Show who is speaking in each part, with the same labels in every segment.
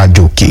Speaker 1: àjò òkè.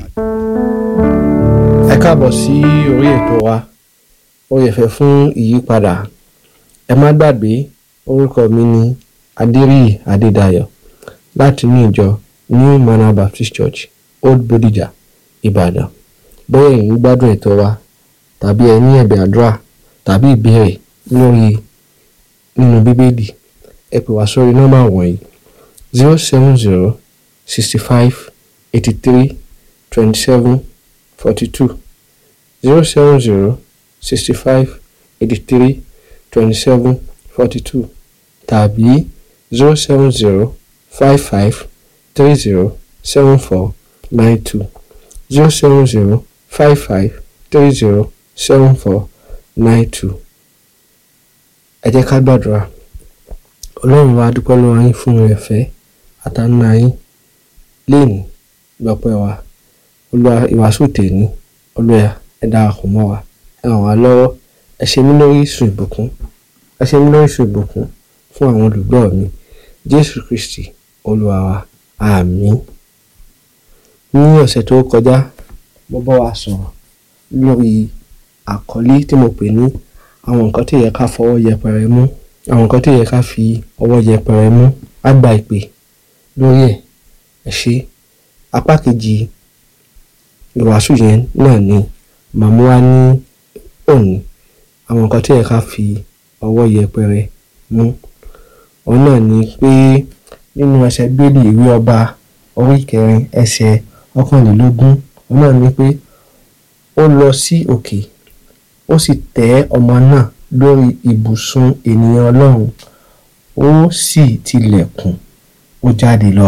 Speaker 2: ẹ káàbọ̀ sí orí ètò wa orí ẹ̀fẹ̀ fún ìyípadà ẹ má gbàgbé orúkọ mi ní adéríyì adédayọ̀ láti ní ìjọ new manor baptist church old bodija ìbàdàn bóyá ẹ̀yin gbádùn ètò wa tàbí ẹ ní ẹ̀bẹ̀ àdúrà tàbí ìbéèrè lórí nínú bíbélì ẹ pè wá sórí nọ́mbà wọ̀nyí zero seven zero sixty five eighty three twenty seven forty two zero seven zero sixty five eighty three twenty seven forty two tàbí zero seven zero five five three zero seven four nine two zero seven zero five five three zero seven four nine two. ẹ jẹ́ ká gbàdúrà ọlọ́run wa dúpẹ́ lọ́wọ́ yín fún ẹ̀fẹ́ àtànà yín léènì gbọ́pẹ́ wa olúwa ìwàásù tèmi olúwa ẹ darapọ̀ mọ́ wa ẹ ràn wá lọ́wọ́ ẹ ṣe mí lórí ìsùn ìbùkún ẹ ṣe mí lórí ìsùn ìbùkún fún àwọn olùgbọ́ mi jésù kristi olúwa wa àmín ní ọ̀sẹ̀ tó kọjá mo bá wa sọ̀rọ̀ lórí àkọlé tí mo pè ní àwọn nǹkan tí yẹ ká fọwọ́ yẹpẹrẹ mú àwọn nǹkan tí yẹ ká fi ọwọ́ yẹpẹrẹ mú á gba ìpè lórí ẹ̀ ẹ ṣe apá kejì ìwàásù yẹn náà ni màmú wa ní òní àwọn nǹkan tí yẹ ká fi ọwọ́ yẹpẹrẹ mú òun náà ni pé nínú ẹsẹ̀ bíélì ìwé ọba orí kẹrin ẹsẹ̀ ọ̀kànlélógún òun náà ni pé ó lọ sí òkè ó sì tẹ́ ọmọ náà lórí ibùsùn ènìyàn ọlọ́run ó sì tilẹ̀kùn ó jáde lọ.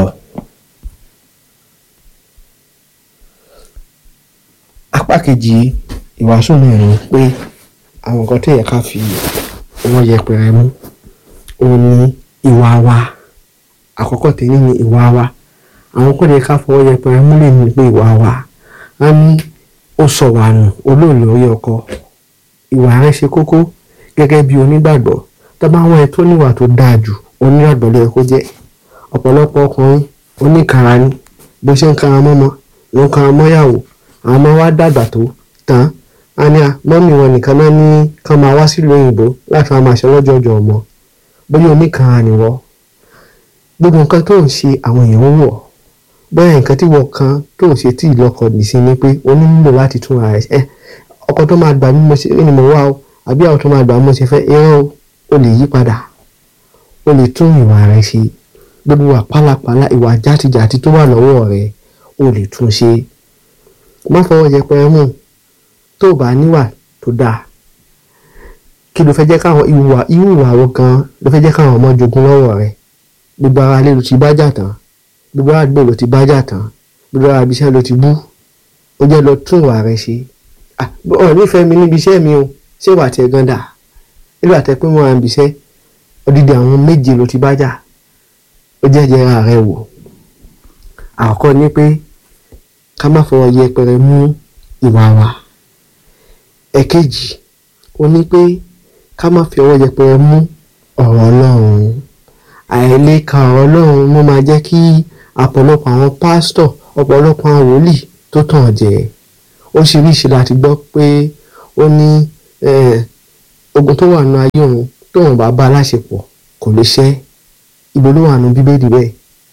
Speaker 2: apá kejì ìwàásù náà ni pé àwọn nǹkan tó yẹ ká fi ọwọ́ yẹpẹrẹ mú òun ni ìwà wa àkọ́kọ́ tèmi ni ìwà wa àwọn kò lè ká fọwọ́ yẹpẹrẹ mú lè ní pé ìwà wa á ní ó sọ wà nù olóòlù orí ọkọ ìwà rẹ ṣe kókó gẹ́gẹ́ bí onígbàgbọ́ tó bá wọn ẹ tó níwà tó dáa jù onígbàgbọ́ ló yẹ kó jẹ́ ọ̀pọ̀lọpọ̀ ọkùnrin oníkara ni bó ṣe ń kara mọ́mọ́ ló ń kara mọ́yàwó àwọn ọmọ wa dàgbà tó tán á ní à mọ́mì wọn nìkan náà ní kán máa wá sílùú òyìnbó láti máa máa ṣe lọ́jọ́jọ́ ọmọ bóyá oníkara nìwọ gbogbo nǹkan tó ń ṣe àwọn èèyàn ń wọ̀ bóyá nǹkan tí wọ́n kan tó ń ṣe tí ìlọ́kọ̀ nì sí ni pé o ní nílò láti tún ara ẹ̀ ọkọ tó máa gbà mí mo ṣe ni mo wá o àbí àwọn tó máa gbà mí mo ṣe fẹ́ irọ́ o o lè yí padà o lè tún ìwà rẹ ṣe gbogbo wà pálapàla ìwà játijàti tó wà lọ́wọ́ rẹ o lè tún ṣe má fọwọ́ yẹpẹrẹ mú tó o bá níwà tó dáa kí ló fẹ́ jẹ́ káwọn ìwà irú ìwà wo gan ló fẹ́ jẹ́ káwọn ọmọ jogún lọ́wọ́ rẹ gbogbo ara lè ló ti bá jà tán gbogbo àgbẹ̀ ló ti bá jà tán gbogbo àbíṣẹ́ ló ti bú ó jẹ́ lọ tún ìwà rẹ ṣe ọ̀ nífẹ̀ẹ́ mi níbi iṣẹ́ mi o ṣé wà tẹ gan dà nígbà tẹ pé wọn à ń bíṣẹ́ odidi àwọn méje ló ti bá jà ó jẹ́ jẹ́ra rẹ wò àkọ́kọ́ ni pé ká má fọwọ́ yẹpẹrẹ mú ìwà wa ẹ̀kejì ó ní pé ká má fi ọwọ́ yẹpẹrẹ mú ọ̀rọ̀ ọlọ́run àìlèka ọ̀rọ̀ ọlọ́run ló máa jẹ́ kí ọ̀pọ̀lọpọ̀ àwọn pásítọ̀ ọ̀pọ̀lọpọ̀ àwọn wòlíì tó tàn jẹ oríṣiríṣi láti gbọ́ pé ó ní ogun tó wà nù ayé òun tóun bá bá aláṣepọ̀ kò lè ṣẹ́ ibo ló wà nù bíbélì bẹ́ẹ̀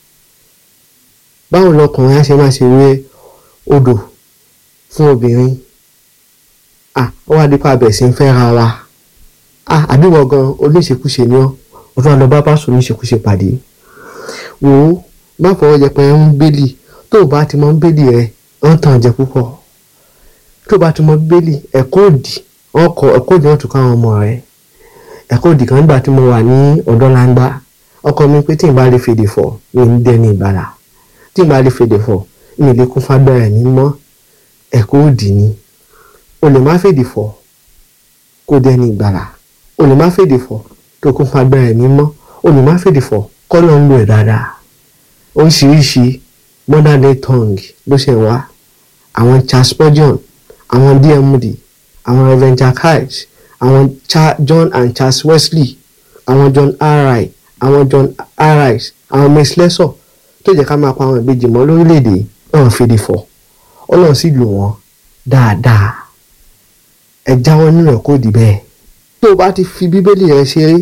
Speaker 2: báwo lọkùnrin á ṣe máa ṣe wé odò fún obìnrin à ó wá dípò abẹ̀ sí ń fẹ́ ra wa à àbíwọ̀ gan oníṣekúṣe ni ọ́ ó tún wá lọ bá pásítọ̀ oníṣekúṣe pàdé wò ó má fọwọ́ yẹpẹrẹ ń bélì tó o bá ti mọ bélì rẹ ń tàn jẹ púpọ̀ tó o bá ti mọ bélì ẹ̀kọ́ òdì ọkọ̀ ẹ̀kọ́ òdì wọn tún káwọn ọmọ rẹ ẹ̀kọ́ òdì kan nígbà tí mo wà ní ọ̀dọ́ langba ọkọ mi pé tí n bá lè fèdè fọ̀ mi ní dẹ́ni ìbára tí n bá lè fèdè fọ̀ mi lè kún fagbára ní mọ́ ẹ̀kọ́ òdì ni o lè má fèdè fọ̀ kó dẹ́ni ìgbàlà o lè má fèdè fọ̀ tó kún fagbára ní mọ́ o lè má fèdè fọ̀ kọ́ ló ń lo ẹ̀ dáadáa oríṣiríṣi modern day tongue ló ṣe wá àwọn Charles Spurgeon àwọn D.M. Moody àwọn Reverend Jack Hyles àwọn Cha John and Charles Wesley àwọn John R.I. àwọn John R.I. àwọn Miss Lesor tó jẹ́ ká máa pa àwọn ìbejì mọ́ lórílẹ̀‐èdè ọ̀hún fèdè fọ̀ ọlọ́run sì lò wọ́n dáadáa ẹ jáwọ́ nínú ẹ̀ kó di bẹ́ẹ̀ tó o bá ti fi bíbélì rẹ ṣeré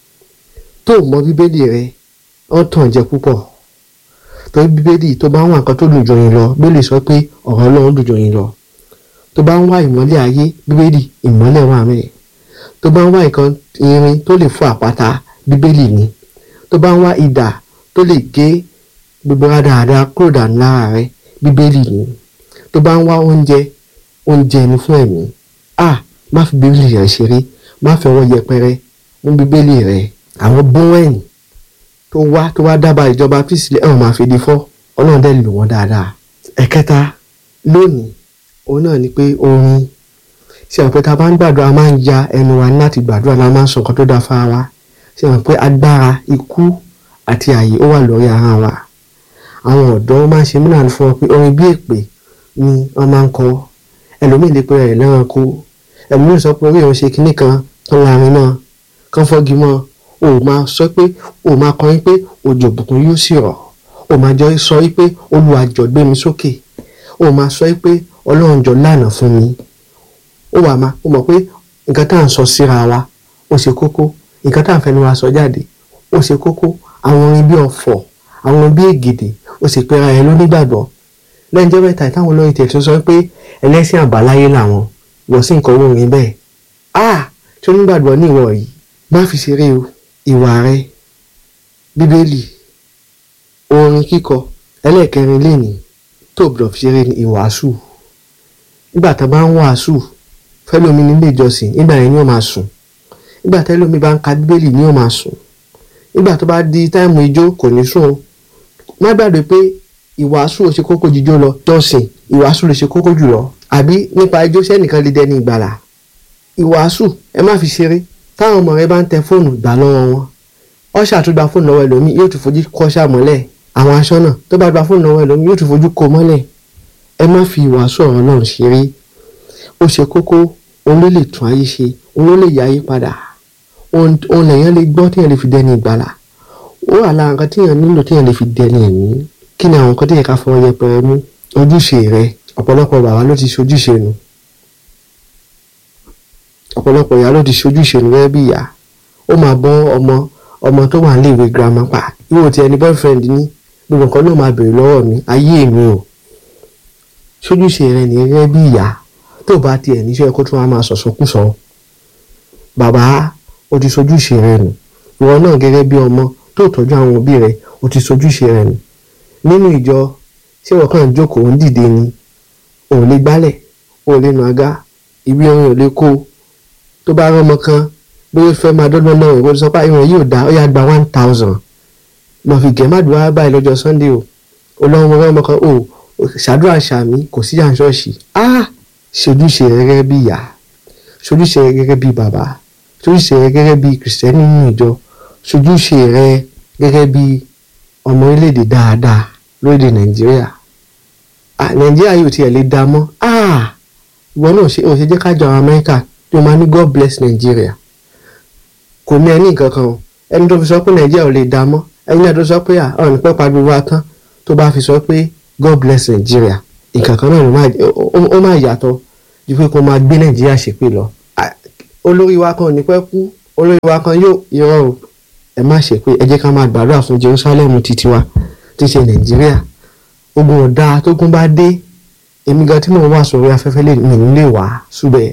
Speaker 2: tó o mọ bíbélì rẹ ó tàn jẹ púpọ̀ torí bíbélì tó bá ń wá nǹkan tó dùn jọ yín lọ bíbélì sọ pé ọ̀rọ̀ ọlọ́run dùn jọ yín lọ tó bá ń wá ìmọ́lẹ̀ ayé bíbélì ìmọ́lẹ̀ wà mẹ́ẹ̀ tó bá ń wá nǹkan irin tó lè fọ́ àpáta bíbélì ni tó bá ń wá idà tó lè gé gbogbo dáadáa kúrò dànù lára rẹ bíbélì ni tó bá ń wá oúnjẹ oúnjẹ ni fún ẹ̀mí a má fi bíbélì rẹ ṣeré má fi ọwọ́ yẹpẹrẹ mú bíbélì rẹ àwọn bówẹ́ẹ̀nì tó wá tó wá dábàá ìjọba fíìsì ẹ̀wọ̀n máa fi di fọ́ ọlọ́run dẹ̀ lò wọ́n dáadáa ẹ̀kẹta lónìí òun náà ni pé orin ṣe àwọn pé tá a bá ń gbàdúrà máa ń ya ẹnu wa ní láti gbàdúrà la máa ń sọ nǹkan tó dáa fára wa ṣe àwọn pé agbára ikú àti ààyè ó wà lórí ara wa àwọn ọ̀dọ́ máa ń ṣe múlànà fún wọn pé orin bí èpè ni wọ́n máa ń kọ ẹlòmíì lè pe rẹ̀ lẹ́ranko ẹlòmíì sọ pé orí òun ṣe kinní kan kan láàrin náà kan fọ́gi mọ́ o máa sọ pé o máa kọrin pé òjò òbùkún yóò sì rọ̀ o máa jọ sọ pé Olúwa jọ̀ọ́ gbé mi sókè o máa sọ pé Ọlọ́run jọ̀ọ́ lànà fún mi ó wà má ó mọ̀ pé nǹkan tá à ń sọ síra wa ó ṣe kókó nǹkan tá à ń fẹnu wa sọ jáde ó ṣe kókó àwọn orin bí ọ̀fọ̀ àwọn orin bí ègèdè ó sì pera ẹ lónígbàgbọ́ lẹ́yìn jẹ́ mẹ́ta ìtàwọn olórin tẹ̀ tó sọ pé ẹlẹ́sìn àbáláyé làwọn wọ́n sì ń kọ́ orin bẹ́ẹ̀ ah tí onígbàgbọ́ ní ìwọ yìí má fi ṣeré o ìwà rẹ bíbélì orin kíkọ ẹlẹ́ẹ̀kẹrin lẹ́nìí tó gbọ́dọ̀ fi ṣeré ní ìwàásù nígbà tá a bá ń wàásù fẹ́lómi nílé ìjọsìn nígbà yẹn ni ó máa sùn nígbà tẹ́lómi bá ń ka bíbélì ni ó máa sùn nígbà tó bá di táìmù ijó kò ní sùn o má gbàgbé pé ìwàásù ò ṣe kókó jíjó lọ jọ́sìn ìwàásù lè ṣe kókó jùlọ àbí nípa ijó sẹ́nìkan lè dẹni ìgbàlà ìwàásù ẹ má fi ṣeré táwọn ọmọ rẹ bá ń tẹ fóònù gbà lọ́wọ́ wọn ọ̀ṣà tó gba fóònù lọ́wọ́ ẹlòmíì yóò tún fojú kọ́ṣà mọ́lẹ̀ àwọn aṣọ́nà tó bá gba fóònù lọ́wọ́ ẹlòmíì yóò tún fojú kó mọ́lẹ̀ ẹ má fi ìwàásù ọ̀rọ̀ náà ṣeré ó ṣe kókó òun ló lè tún ayé ṣe òun ló lè yí ayé padà òun lèèyàn lè gbọ́ téèyàn lè fi dẹni ìgbàlà ó wà lára nǹkan téèyàn nílò téèyàn lè fi dẹni ẹ̀mí kí ni àwọn nǹkan téèyàn ká fọwọ́ yẹpẹrẹ mú ojúṣe rẹ ọ̀pọ̀lọpọ̀ bàbá ló ti ṣojúṣe nù ọ̀pọ̀lọpọ̀ ìyá ló ti ṣojúṣe nù gẹ́gẹ́ bí ìyá ó máa bọ́ ọmọ ọmọ tó wà níléèwé girama pa ìwọ tí ẹni boyfriend ní gbogbo nǹkan náà máa béèrè lọ́wọ́ mi ayé mi o ṣojúṣe rẹ ní gẹ́gẹ́ bí ìyá tó bá tiẹ̀ níṣẹ́ kó tún wá máa sọ̀sọ́kùsọ bàbá o ti ṣojúṣe rẹ nù ìwọ náà gẹ́gẹ́ bí ọmọ tó tọ́jú àwọn òbí rẹ o ti ṣojúṣe rẹ nù nínú ìjọ ṣé wọ́n kàn ń jókòó ń dìde ni ò lè gbálẹ̀ ò lè nu àga ìwé orin ò lè kó tó bá rán ọmọ kan bóyá fẹ́ máa dọ́gbọ́n náà ìwọ sọ pé ìwọ̀n yóò dá ó yá gba one thousand lọ fi gẹ̀ má dùn wá báyìí lọ́jọ́ sunday o olóhùn ọmọ kan o ṣàdúrà ṣàmì kò sí à ń ṣọ́ọ̀ṣì ah ṣojúṣe rẹ gẹ́gẹ́ bí ìyá ṣojúṣe rẹ gẹ́gẹ́ bí bàbá ṣojúṣe rẹ gẹ́gẹ́ bí kìrìsìtẹ́nì nínú ìjọ ṣojúṣe rẹ gẹ́gẹ́ bí ọmọ orílẹ̀-èdè dáadáa lórílẹ̀ nàìjíríà nàìjíríà yóò tiẹ̀ lè dá mọ́ ìwọ náà ṣe òṣè jẹ́ kájọ àwọn amẹ́ríkà tó máa ní god bless nàìjíríà kò ní ẹni nǹkan kan o ẹni tó fi sọ pé nàìjíríà ò lè dá mọ́ ẹni náà tó sọ pé ọ̀nà pẹ́ pa gbogbo atán tó bá fi sọ pé god bless nàìjíríà nǹkan kan náà ó máa yàtọ̀ ju pé kó máa gbé nàìjíríà ṣépè lọ olórí wa kan ò ní pẹ́ kú olórí wa kan yóò irọ́ o ẹ má ṣépè ẹ jẹ́ ká máa gbàdúrà fún jerusalem títí wa tí ṣe nàìjíríà ogun ọ̀dà tógun bá dé èmi gan tí mò ń wà sórí afẹ́fẹ́ lè mi ní lè wá súbẹ̀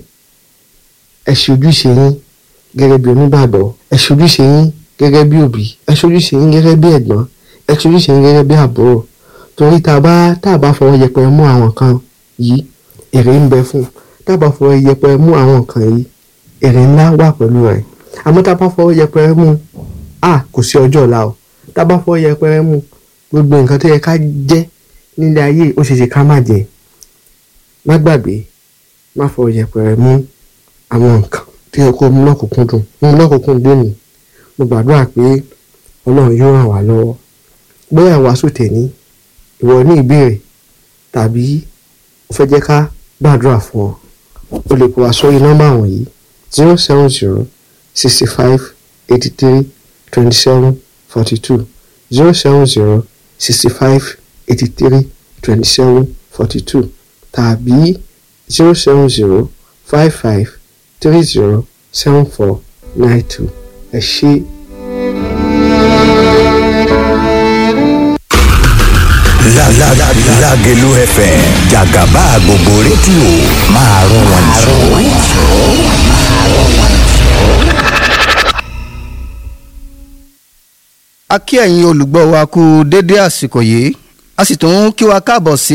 Speaker 2: ẹ ṣe ojúṣe yín gẹ́gẹ́ bí onígbàgbọ́ ẹ ṣe ojúṣe yín gẹ́gẹ́ bí òbí ẹ ṣe ojúṣe yín gẹ́gẹ́ bí ẹ̀gbọ́n ẹ ṣe ojúṣe yín gẹ́gẹ́ bí àbúrò torí tá a bá tá a bá fọwọ́ yẹpẹrẹ mú àwọn kan yìí èrè ń bẹ fún tá a bá fọwọ́ yẹpẹrẹ mú àwọn nǹkan yìí èrè ńlá wà pẹ̀lú rẹ̀ àmọ́ tá a bá fọwọ́ yẹpẹrẹ mú a kò sí ọjọ́ ọ̀la o tá a bá fọwọ́ yẹpẹrẹ mú gbogbo nǹkan tó yẹ ká jẹ́ nílé ayé ó ṣeéṣe ká má jẹ má gbàgbé má fọwọ́ yẹpẹrẹ mú àwọn nǹkan tó yẹ kó mú lọ́kùnkúndùn mú lọ́kùnkúndùn ní mo gbàdúrà pé ọlọ́run yóò ràn wá lọ́wọ́ bóyá wàásù tẹ̀ní ìwọ ní ìbéèrè tàbí o fẹ́ jẹ́ ká gbàdúrà fún ọ o lè pè wá sórí nọ́mbà wọ̀nyí zero seven zero sixty five eighty three twenty seven forty two zero seven zero sixty five eighty three twenty seven forty two tàbí zero seven zero five five three zero seven four nine two ẹ ṣé.
Speaker 1: Lágẹ̀lú FM jàgàbá gbogbo rédíò máa rún wọn jù.
Speaker 3: a kí ẹ̀yin olùgbọ́ wa kú dédé àsìkò yìí a sì tún kí wa káàbọ̀ sí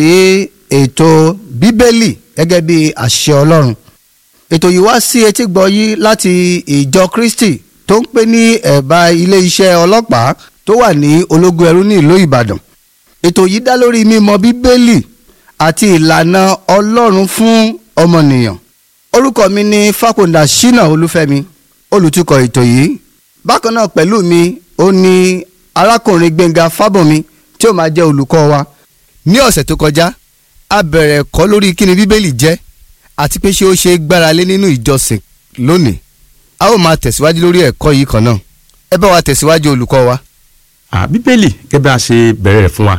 Speaker 3: ètò bíbélì gẹ́gẹ́ bí àṣẹ ọlọ́run ètò yìí wá sí etí gbọ́ yìí láti ìjọ kristi tó ń pè ní ẹ̀bá ilé iṣẹ́ ọlọ́pàá tó wà ní ológun ẹrú ní ìlú ìbàdàn ètò yìí dá lórí mímọ̀ bíbélì àti ìlànà ọlọ́run fún ọmọnìyàn orúkọ mi ní fàkùndà ṣínà olúfẹ́mi olùtukọ̀ ètò yìí bákan náà pẹ̀lú mi ó ní arákùnrin gbẹ̀ngà fábọ̀mí tí ó máa jẹ́ olùkọ́ wa ní ọ̀sẹ̀ tó kọjá a bẹ̀rẹ̀ ẹ̀kọ́ lórí kíni bíbélì jẹ́ àti pé ṣé ó ṣe é gbára lé nínú ìjọsìn lónìí a ó máa tẹ̀síwájú lórí ẹ̀kọ́ yìí kan náà ẹ bá wa tẹ̀síwájú olùkọ́ wa.
Speaker 4: à bíbélì gẹ́gẹ́ bí a ṣe bẹ̀rẹ̀ rẹ̀ fún wa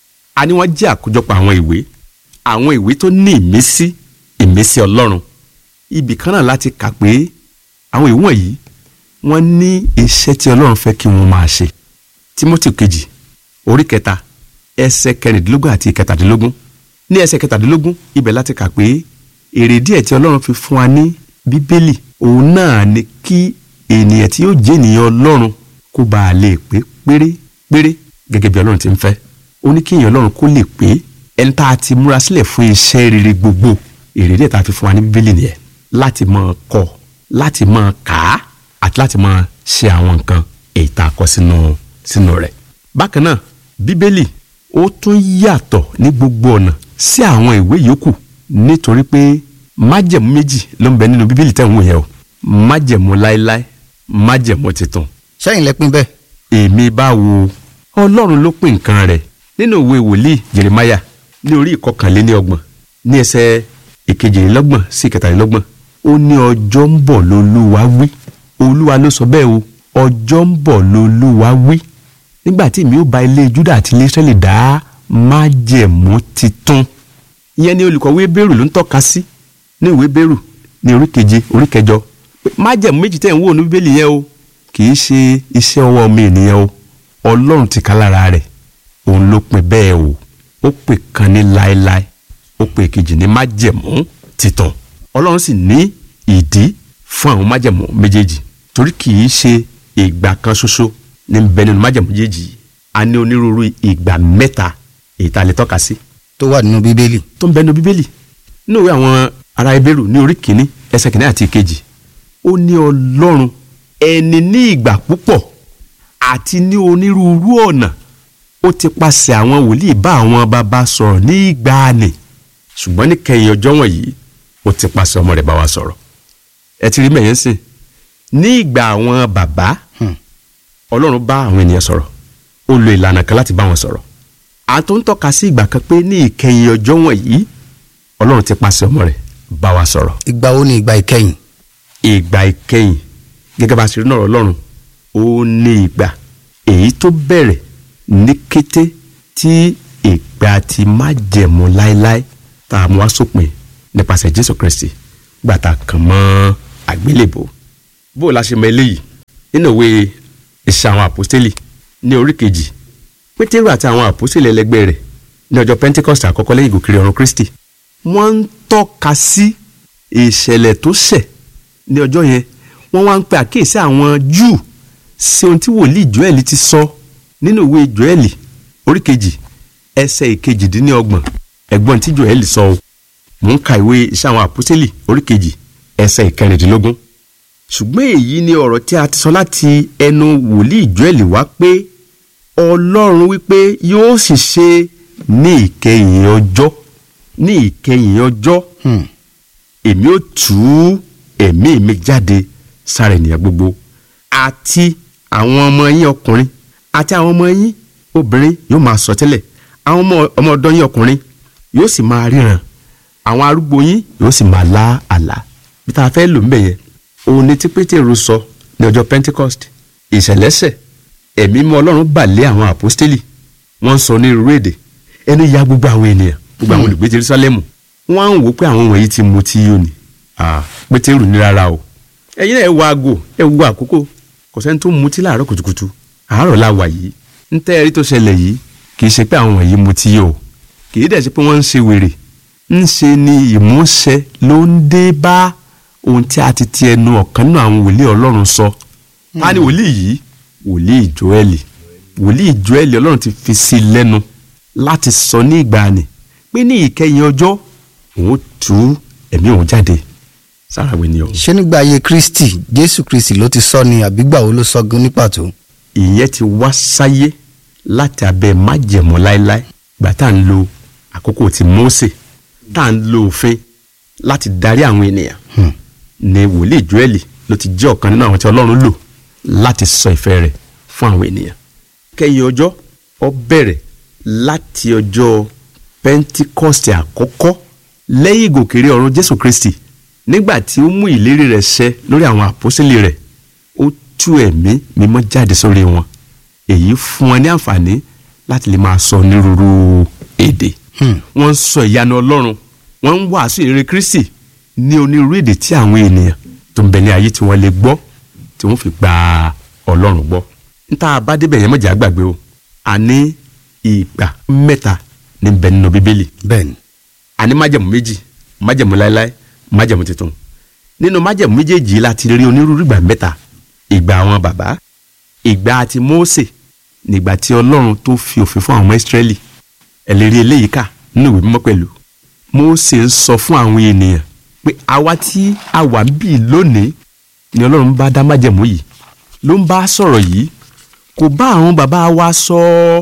Speaker 4: a ní wọ́n jẹ́ àkójọpọ̀ àwọn ìwé àwọn ìwé tó ní ìmísí ìmísí ọlọ́run ibì kan náà láti kà pé àwọn ìwé wọ̀nyí wọ́n ní iṣẹ́ tí ọlọ́run fẹ́ kí wọ́n máa ṣe timothy kejì orí kẹta ẹsẹ̀ kẹrìndínlógún àti kẹtàdínlógún ní ẹsẹ̀ kẹtàdínlógún ibẹ̀ láti kà pé èrè díẹ̀ tí ọlọ́run fi fún wa ní bíbélì òun náà ni kí ènìyàn tí yóò jẹ́ ènìyàn ọlọ́run kó bá a lè pé péré péré gẹ́gẹ́ bí ọlọ́run ti ń fẹ́ ó ní kí èèyàn ọlọ́run kó lè pé ẹni tá a ti múra sílẹ̀ fún iṣẹ́ rere gbogbo èrè díẹ̀ tá a fi fún wa ní bíbélì nìyẹn láti máa kọ́ láti máa kà á àti láti máa ṣe àwọn nǹkan èyí tá a kọ sínú sínú rẹ̀. bákan náà bíbélì ó tún yàtọ̀ ní gbogbo ọ̀nà sí àwọn ìwé yòókù nítorí pé májẹ̀mú méjì ló ń bẹ nínú bíbélì tẹ̀ ń wò yẹn o májẹ̀mú láéláé májẹ̀mú tuntun.
Speaker 3: sẹ́yìn lẹ́pin bẹ́ẹ̀.
Speaker 4: èmi bá wo ọlọ́run ló pín nǹkan rẹ̀ nínú ìwé wòlíì jeremaya ní orí ìkọkànléníọgbọ̀n ní ẹsẹ̀ ìkejìlélọ́gbọ̀n sí ìkẹtàlélọ́gbọ̀n ó ní ọjọ́ ń bọ̀ lolúwa wí olúwa ló sọ bẹ́ẹ̀ o ọjọ́ ń bọ̀ lolúwa wí nígbà tí èmi ó bá ilé júdà àti ilé israẹli dá májẹ̀mú titun ìyẹn ni olùkọ́wé bẹ́rù ló ń tọ́ka sí ní ìwé bẹ́rù ní orí keje orí kẹjọ pé májẹ̀mú méjì tẹ̀ ń wò ní bíbélì yẹn o kì í ṣe iṣẹ́ ọwọ́ ọmọ ènìyàn o ọlọ́run ti ká lára rẹ̀ òun ló pin bẹ́ẹ̀ o ó pè kan ní láéláé ó pè kejì ní májẹ̀mú titun ọlọ́run sì ní ìdí fún àwọn májẹ̀mú méjèèjì torí kì í ṣe ìgbà kan ṣoṣo ní bẹ nínú májẹ̀mú méjèèjì a ní onírúurú ìgbà mẹ́ta èyí tá a lè tọ́ka sí
Speaker 3: tó wà nínú bíbélì.
Speaker 4: tó ń bẹ nínú bíbélì nínú ìwé àwọn ará ebérù ní orí kìíní ẹsẹ̀ kìíní àti ìkejì ó ní ọlọ́run ẹni ní ìgbà púpọ̀ àti ní onírúurú ọ̀nà ó ti paṣẹ àwọn wòlíì bá àwọn bàbá sọ̀rọ̀ ní ìgbàanì ṣùgbọ́n ní kẹyìn ọjọ́ wọ̀nyí ó ti paṣẹ ọmọ rẹ̀ bá wa sọ̀rọ̀ ẹ ti rí mẹ̀yẹ́ sìn ní ìgbà àwọn bàbá ọlọ́run bá àwọn ènìyàn sọ̀rọ̀ ó lo ìlànà kan láti bá wọn sọ̀rọ̀ àtò ń tọ́ka sí ìgbà kan pé ní ìkẹyìn ọjọ́ wọ̀nyí ọlọ́run ti paṣẹ ọmọ rẹ̀ bá wa sọ̀rọ̀
Speaker 3: ìgbà wo ni ìgbà ìkẹyìn.
Speaker 4: ìgbà ìkẹyìn gẹ́gẹ́ bá a ṣe rí náà ọlọ́run ó ní ìgbà èyí tó bẹ̀rẹ̀ ní kété tí ìgbà ti májẹ̀mú láéláé tá a mú wá sópin nípasẹ̀ jésù kristi gbàtà kàn mọ́ àgbélébò bó o la ṣe mọ eléyìí nínú ìwé iṣẹ́ àwọn àpọ́stélì ní orí kejì pétérù àti àwọn àpọ́stélì ẹlẹgbẹ́ rẹ̀ ní ọjọ́ pentecost àkọ́kọ́ lẹ́yìn ìgòkèrè ọ̀run kristi wọ́n ń tọ́ka sí ìṣẹ̀lẹ̀ tó ṣẹ̀ ní ọjọ́ yẹn wọ́n wá ń pe àkíyèsí àwọn júù sí ohun tí wòlíì joel ti sọ nínú ìwé joel orí kejì ẹsẹ̀ ìkejìdínlọ́gbọ̀n ẹ̀gbọ́n tí joel sọ o mò ń ka ìwé iṣẹ́ àwọn àpọ́stélì orí kejì ẹsẹ̀ ìkẹrìndínlógún ṣùgbọ́n èyí ni ọ̀rọ̀ tí a ti sọ láti ẹnu wòlíì joel wá pé ọlọ́run wípé yóò sì ṣe ní ìkẹyìn ọjọ́ ní ìkẹyìn ọjọ́ èmi ó tú ẹ̀mí mi jáde sára ènìyàn gbogbo àti àwọn ọmọ yín ọkùnrin àti àwọn ọmọ yín obìnrin yóò máa sọ tẹ́lẹ̀ àwọn ọmọ ọmọ ọ̀dọ̀ yín ọkùnrin yóò sì máa ríran àwọn arúgbó yín yóò sì máa lá àlá bí tá a fẹ́ lò ń bẹ̀ yẹn òun ni tí pétérù sọ ní ọjọ́ pentecost ìṣẹ̀lẹ́sẹ̀ ẹ̀mí mọ́ ọlọ́run bà lé àwọn àpọ́stélì wọ́n ń sọ ní irú èdè ẹnu ya gbogbo àwọn ènìyàn gbogbo àwọn olùgbé jerusalemu wọ́n á ń wò pé àwọn wọ̀nyí ti mutí yó ni Ah, pétérù ní rárá o ẹ̀yin náà ẹ wo aago ẹ wo àkókò kò sẹ́ni tó mutí láàárọ̀ kùtùkùtù àárọ̀ la wà yìí ń tẹ́ ẹrí tó ṣẹlẹ̀ yìí kì í ṣe pé àwọn wọ̀nyí mutí yó o kì í dẹ̀ ṣe pé wọ́n ń ṣe wèrè ń ṣe ni ìmúṣẹ ló ń dé bá ohun tí a ti ti ẹnu ọ̀kan náà àwọn wòlíì ọlọ́run sọ ta ni wòlíì yìí wòlíì joeli wòlíì joeli ọlọ́run ti fi sí i lẹ́nu láti sọ ní ìgbàanì pé ní ìkẹyìn ọjọ́ òun tú ẹ̀mí òun jáde sára àwọn ènìyàn
Speaker 3: ṣé nígbà ayé kristi jésù kristi ló ti sọ ni àbígbà wo ló sọ gan ní pàtó.
Speaker 4: ìyẹn ti wá sáyé láti abẹ́ májẹ̀mú láéláé gbà tá à ń lo àkókò ti Mósè tá à ń lo òfin láti darí àwọn ènìyàn ni wòlíì Jóẹ́lì ló ti jẹ́ ọ̀kan nínú àwọn tí Ọlọ́run lò láti sọ ìfẹ́ rẹ̀ fún àwọn ènìyàn kẹ́yìn ọjọ́ ó bẹ̀rẹ̀ láti ọjọ́ Pentikọ́sì àkọ́kọ́ lẹ́yìn ìgòkèrè ọ̀run Jésù Kristi nígbà tí ó mú ìlérí rẹ̀ ṣẹ lórí àwọn àpọ́sítélì rẹ̀ ó tú ẹ̀mí mímọ́ jáde sórí wọn èyí fún wọn ní àǹfààní láti lè máa sọ onírúurú èdè wọ́n ń sọ ìyanu Ọlọ́run wọ́n ń wàásù ìrere Kristi ní onírúurú èdè tí àwọn ènìyàn tó ń bẹ ní ayé tí wọ́n lè gbọ́ tí wọ́n fi gba Ọlọ́run gbọ́ níta bá débẹ̀ yẹn mọ̀jà gbàgbé o a ní ìgbà mẹ́ta ní bẹ nínú Bíbélì
Speaker 3: bẹ́ẹ̀ni
Speaker 4: a ní májẹ̀mú méjì májẹ̀mú láéláé májẹ̀mú tuntun nínú májẹ̀mú méjèèjì yìí la ti rí onírúurú ìgbà mẹ́ta ìgbà àwọn bàbá ìgbà ti Mósè nígbà tí Ọlọ́run tó fi òfin fún àwọn ọmọ Ísírẹ́lì ẹlẹ́rìí eléyìí kà nínú ìwé mímọ́ pẹ̀lú Mósè ń sọ fún àwọn ènìyàn pé àwa tí a wà ń bì lónìí ni Ọlọ́run bá dá májẹ̀mú yìí ló ń bá sọ̀rọ̀ yìí kò bá àwọn bàbá wa sọ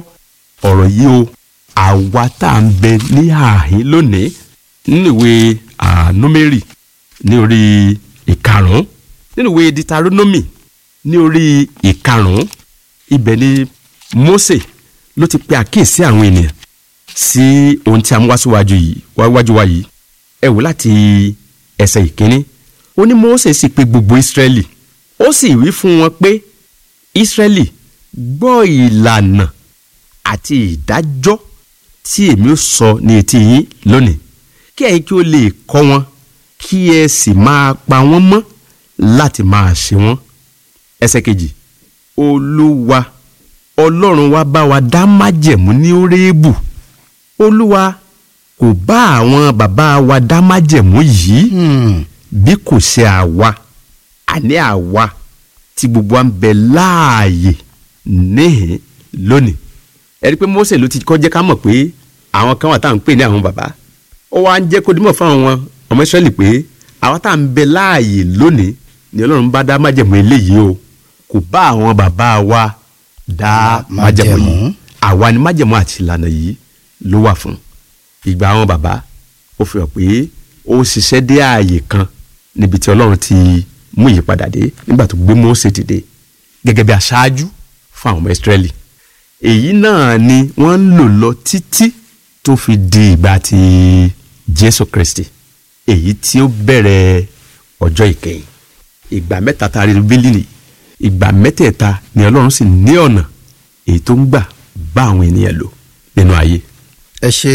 Speaker 4: ọ̀rọ̀ yìí o àwa tá à ń bẹ ní àhín lónìí nínú ìwé Númérì ní orí ìkarùn-ún nínú ìwé Ditaronomy ní orí ìkarùn-ún ibẹ̀ ni Mósè ló ti pe àkíyèsí àwọn ènìyàn sí ohun tí a mú wá síwájú yìí wáwájú wa yìí ẹ wò láti ẹsẹ̀ ìkíní ó ní Mósè sì pe gbogbo Ísírẹ́lì ó sì wí fún wọn pé Ísírẹ́lì gbọ́ ìlànà àti ìdájọ́ tí èmi ó sọ ní etí yín lónìí kí ẹ̀yin kí ó lè kọ́ wọn kí ẹ sì máa pa wọ́n mọ́ láti máa ṣe wọ́n ẹsẹ̀ kejì olúwa ọlọ́run wa bá wa dá májẹ̀mú ní Hórébù olúwa kò bá àwọn bàbá wa dá májẹ̀mú yìí bí kò ṣe àwa àní àwa tí gbogbo wa ń bẹ láàyè níhìn lónìí ẹ rí i pé Mósè ló ti kọ́ jẹ́ ká mọ̀ pé àwọn kan wà tá à ń pè ní àwọn bàbá ó wá ń jẹ́ kó dímọ̀ fún àwọn ọmọ Ísírẹ́lì pé àwa tá à ń bẹ láàyè lónìí ni Ọlọ́run bá dá májẹ̀mú eléyìí o kò bá àwọn bàbá wa dá májẹ̀mú yìí àwa ni májẹ̀mú àti ìlànà yìí ló wà fún ìgbà àwọn bàbá ó fi hàn pé ó ṣiṣẹ́ dé ààyè kan níbi tí Ọlọ́run ti mú ìyípadà dé nígbà tó gbé Mósè dìde gẹ́gẹ́ bí aṣáájú fún àwọn ọmọ Ísírẹ́lì èyí náà ni wọ́n ń lò lọ títí tó fi di ìgbà tí Jésù Kristi èyí tí ó bẹ̀rẹ̀ ọjọ́ ìkẹyìn ìgbà mẹ́ta tá a rí bíbélì nìyí ìgbà mẹ́tẹ̀ẹ̀ta ni Ọlọ́run sì ní ọ̀nà èyí tó ń gbà bá àwọn ènìyàn lò nínú ayé.
Speaker 3: ẹ ṣe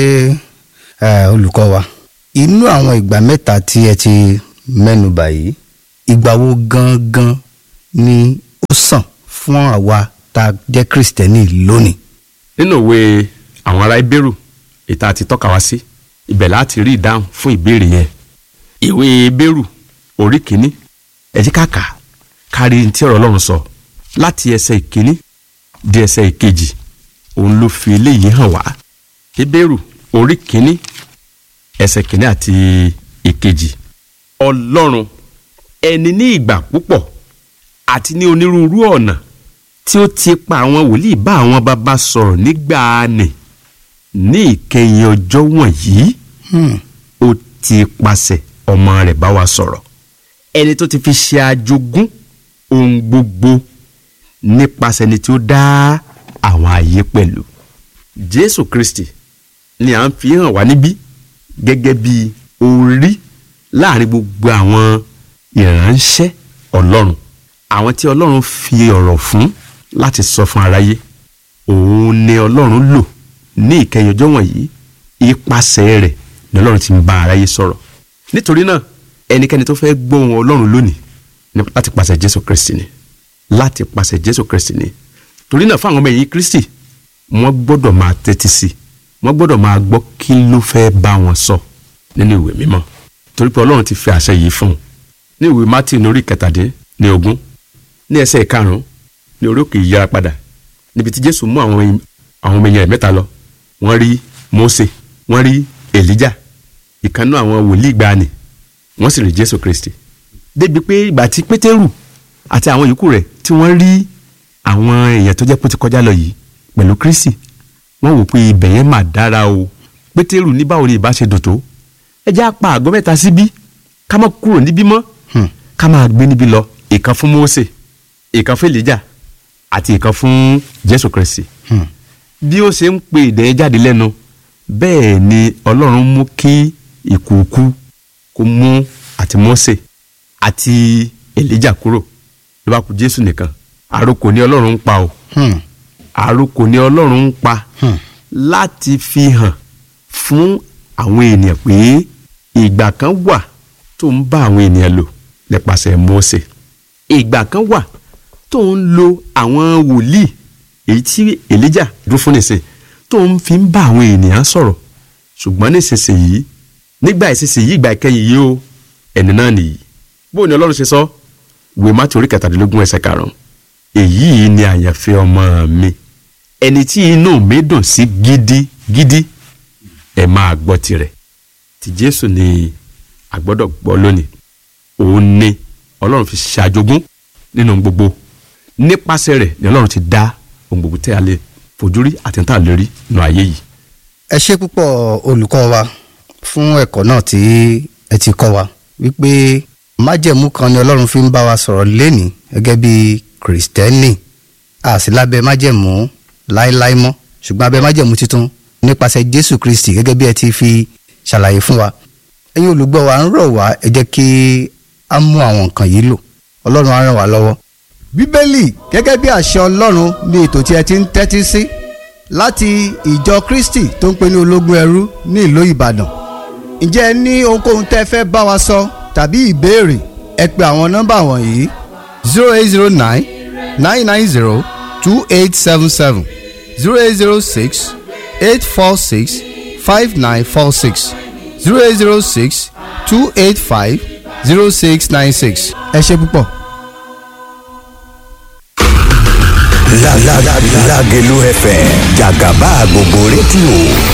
Speaker 3: ẹ, olùkọ́ wa inú àwọn ìgbà mẹ́ta tí ẹ ti mẹ́nu bà yìí ìgbà wo gangan ni ó sàn fún àwa tá a jẹ́ kristẹni lónìí.
Speaker 4: nínú ìwé àwọn ará Hébérù ìta àti tọ́ka wá sí ibẹ̀ láti rí ìdáhùn fún ìbéèrè yẹn ìwé Hébérù orí kìíní ẹ jẹ́ ká kà á kárí ní tí ọ̀rọ̀ Ọlọ́run sọ láti ẹsẹ̀ ìkíní di ẹsẹ̀ ìkejì òun ló fi eléyìí hàn wá Hébérù orí kìíní ẹsẹ̀ kìíní àti ìkejì Ọlọ́run ẹni ní ìgbà púpọ̀ àti ní onírúurú ọ̀nà tí ó ti pa àwọn wòlíì bá àwọn bàbá sọ̀rọ̀ nígbàanì ní ìkẹyìn ọjọ́ wọ̀nyí ó ti pasẹ̀ ọmọ rẹ̀ bá wa sọ̀rọ̀ ẹni tó ti fi ṣe ajogún ohun gbogbo nípasẹ̀ ẹni tí ó dá àwọn ayé pẹ̀lú Jésù Kristi ni à ń fi hàn wá níbí gẹ́gẹ́ bí orí láàrin gbogbo àwọn ìránṣẹ́ Ọlọ́run àwọn tí Ọlọ́run fi ọ̀rọ̀ fún láti sọ fún aráyé òun ni Ọlọ́run lò ní ìkẹyìn ọjọ́ wọ̀nyí ipasẹ̀ rẹ̀ ni ọlọ́run ti ń bá aráyé sọ̀rọ̀ nítorí náà ẹnikẹ́ni tó fẹ́ gbóhùn ọlọ́run lónìí ní láti pàṣẹ jésù kristi ni láti pàṣẹ jésù kristi ni torí náà fáwọn ọmọ ẹ̀yìn kristi wọ́n gbọ́dọ̀ máa tẹ́tí sí i wọ́n gbọ́dọ̀ máa gbọ́ kí ló fẹ́ bá wọn sọ nínú ìwé mímọ́ torí pé ọlọ́run ti fi àṣẹ yìí fún un ní ìwé mátì lórí kẹtàdín ní ogún ní ẹsẹ̀ ìkarùn-ún ní orí òkè ìyára padà níbi tí jésù mú àwọn àwọn ọmọ ẹ̀yìn rẹ̀ mẹ́ta lọ wọ́n rí mósè wọ́n rí èlíjà ìkànnú àwọn wòlíì gbani wọ́n sì rí jésù kristi débi pé ìgbà tí pétérù àti àwọn yòókù rẹ̀ tí wọ́n rí àwọn èèyàn tó jẹ́ pé ó ti kọjá lọ yìí pẹ̀lú kristi wọ́n wò pé ibẹ̀ yẹn mà dára o pétérù ní báwo ni ìbá ṣe dùn tó ẹ jẹ́ apá àgọ́ mẹ́ta síbí ká má kúrò níbí mọ́ ká máa gbé níbí lọ ìkan fún mósè ìkan fún èlíjà àti ìkan fún jésù kristi bí ó ṣe ń pe ìdẹ́yẹ jáde lẹ́nu bẹ́ẹ̀ ni ọlọ́run mú kí ìkùukù kó mú àti mósè àti èlíjà kúrò ló bá kù jésù nìkan àròkò ni ọlọ́run ń pa o àròkò ni ọlọ́run ń pa láti fi hàn fún àwọn ènìyàn pé ìgbà kan wà tó ń bá àwọn ènìyàn lò nípasẹ̀ mósè ìgbà kan wà tó ń lo àwọn wòlíì èyí tí èlíjà dúró fún nìsín tó ń fi ń bá àwọn ènìyàn sọ̀rọ̀ ṣùgbọ́n nísinsìnyí nígbà ìsinsìnyí ìgbà ìkẹyìn yìí o ẹni náà nìyí bó ni ọlọ́run ṣe sọ wèé mátì orí kẹtàdínlógún ẹsẹ̀ karùn-ún èyí ni àyànfẹ́ ọmọ mi ẹni tí inú mi dùn sí gidigidi ẹ máa gbọ́ tirẹ̀ ti jésù ni a gbọ́dọ̀ gbọ́ lónìí òun ni ọlọ́run fi ṣàjogún nínú gbogbo nípasẹ̀ rẹ̀ ni ọlọ́run ti dá ohun gbogbo tẹ́ a lè fojú rí àti tá a lè rí nínú ayé yìí.
Speaker 3: ẹ ṣe púpọ̀ olùkọ́ wa fún ẹ̀kọ́ náà tí ẹ ti kọ́ wa wípé májẹ̀mú kan ni ọlọ́run fi ń bá wa sọ̀rọ̀ lénìí gẹ́gẹ́ bí kìrìsìtẹ́nì a sì lábẹ́ májẹ̀mú láéláé mọ́ ṣùgbọ́n abẹ́ májẹ̀mú tuntun nípasẹ̀ jésù kristi gẹ́gẹ́ bí ẹ ti fi ṣàlàyé fún wa ẹ̀yin olùgbọ́ wa ń rọ̀ wá ẹ jẹ́ kí a mú àwọn nǹkan yìí lò ọlọ́run á ràn wá lọ́wọ́. bíbélì gẹ́gẹ́ bí àṣẹ ọlọ́run ní ètò tí ẹ ti ń tẹ́tí sí láti ìjọ kristi tó ń pè ní ológun ẹrú ní ìlú ìbàdàn ǹjẹ́ ẹ ní ohunkóhun tẹ́ fẹ́ bá wa sọ tàbí ìbéèrè ẹ pe àwọn nọ́mbà wọ̀nyí zero eight zero nine nine nine zero two eight seven seven zero eight zero six eight four six five nine four six zero eight zero six two eight five zero six nine six. ẹ ṣe púpọ̀.
Speaker 1: Lágẹ̀lú FM jàgàbá gbogbo rédíò